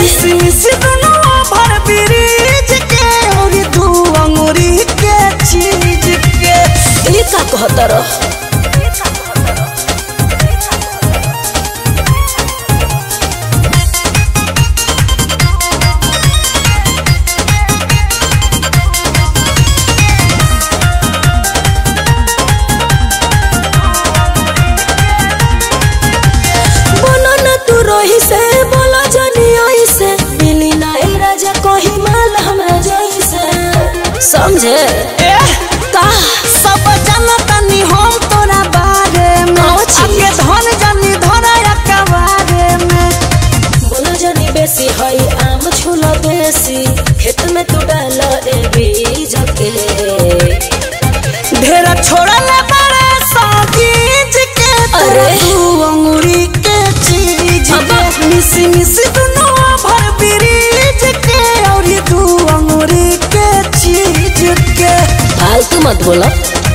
मिसी मिसी दुनो भर ब्रिज के और दू अंगूरी के चीज के ई का कहत रह बोलो न तू रोही से बोलो जनी आई से मिली ना ए राजा कोही माल हमरा जाई से समझे एह का सब जानतनी हम तोरा बारे में कौन चीज? आगे धन जानी धरा कबारे में बोलो जनी बेसी हई आम छुलो बेसी खेत में तू डाल ए बीज के ढेर छोड़ल बड़े सागीज के तोरा अरे। दू अंगूरी के चीज अब्बा। के मिसी मिसी दुनो भर ब्रिज के और दू अंगूरी के चीज के फालतू मत बोलो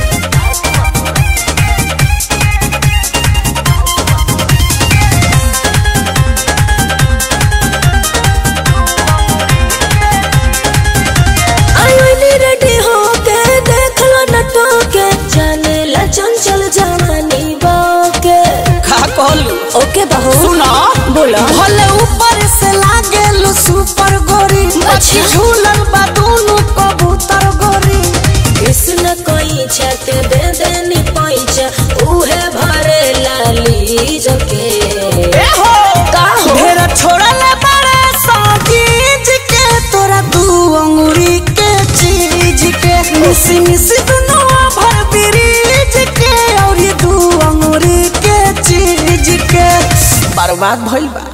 आईनी रेडी होके देख लो नटो के जाने ला चंचल जवानी बाके का कहलू ओके बहू सुना बोला भले ऊपर से लागेलू सुपर गोरी अच्छा। अच्छी झूलल बा दोनों कबूतर गोरी कृष्ण कोई छत दे देनी पैसा उहे भरे लाली जके ए हो का हो? ढेर छोड़ल बड़े सागीज के तोरा दू अंगूरी के चीज के मिसी मिसी दुनो भर ब्रिज के और दू अंगूरी के चीज के बर्बाद भइल बा